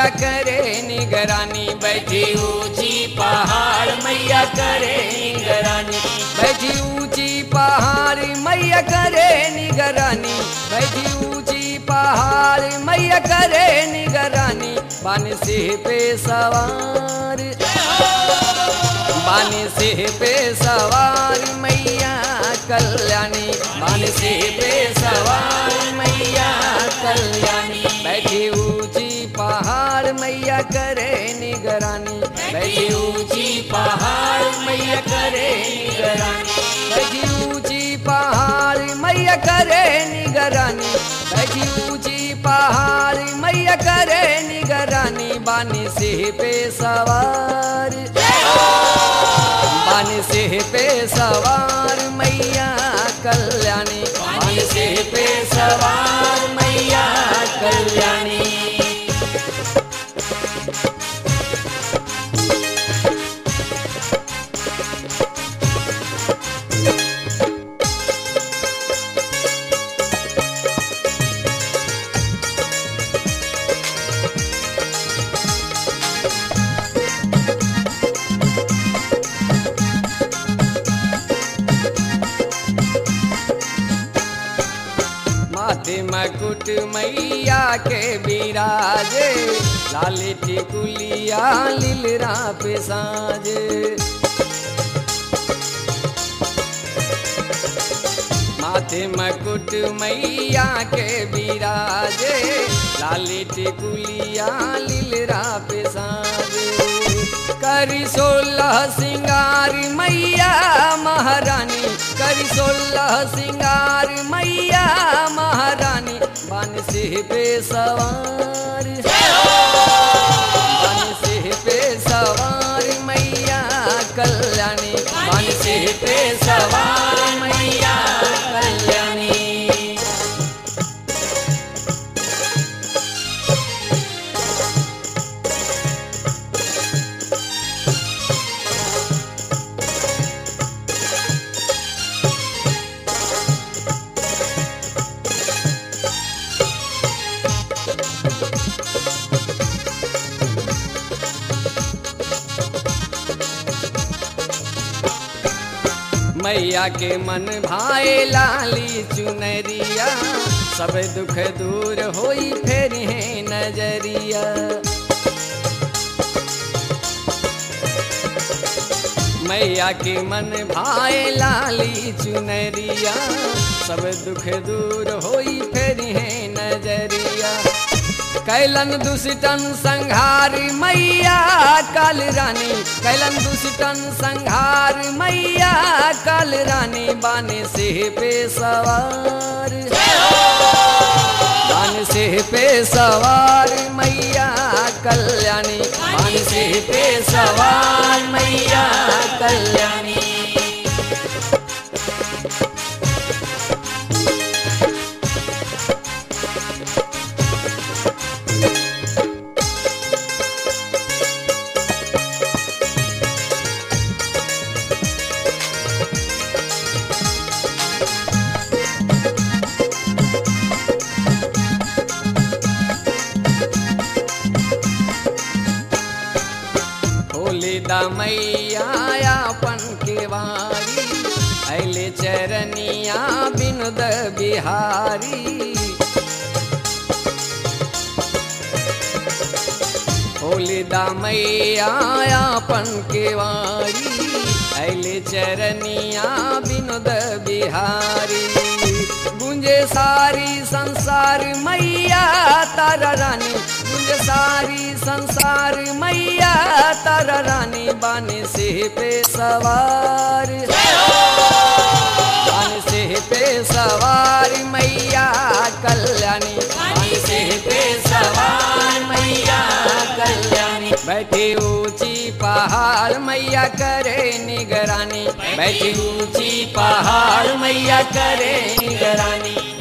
मैया करे निगरानी बैठी ऊंची पहाड़ मैया करे निगरानी बैठी ऊंची पहाड़ मैया करे निगरानी बैठी ऊंची पहाड़ मैया करे निगरानी बन से पे सवार बानी से पे सवार मैया कल्याणी बानी से पे सवार मैया कल्याणी बैठी ऊंची पहाड़ मैया करे निगरानी बैठी ऊंची पहाड़ मैया करे निगरानी बैठी ऊंची पहाड़ मैया करे निगरानी बैठी ऊंची पहाड़ मैया करे निगरानी बानी से पे सवार बानी से पे सवार मैया कल्याणी बानी से पे सवार मैया कल्याणी माथे मकुट मैया के बिराजे लाली टिकुलिया लीलरा पे साजे माथे मकुट मैया के बिराजे लाली टिकुलिया लीलरा पे साजे करी सोलह सिंगार मैया महारानी करी सोलह सिंगार मैया महारानी बन से पे सवार बन से पे सवार मैया कल्याणी बन से पे सवार मैया कल्याणी मैया के मन भाए लाली चुनरिया सब दुख दूर होई फेर है नजरिया मैया के मन भाए लाली चुनरिया सब दुख दूर होई फेर है नजरिया कैलन दुष्टन संहार मैया काल रानी कैलन दुष्टन संहार मैया काल रानी बाने से पे सवार बान से पे सवार मैया कल्याणी बान से पे सवार मैया कल्याणी होली दा मैया अपन केवारी अले चरनिया बिनुद बिहारी होली दा मैया अपन केवारी अले चरनिया बिनुद बिहारी गुंजे सारी संसार मैया तारा रानी गुंजे सारी संसार मैया तारा रानी बाने से पे सवार बाने से पे सवार मैया कल्याणी बाने से पे सवार मैया कल्याणी बैठी ऊंची पहाड़ मैया करे निगरानी बैठी ऊंची पहाड़ मैया करे निगरानी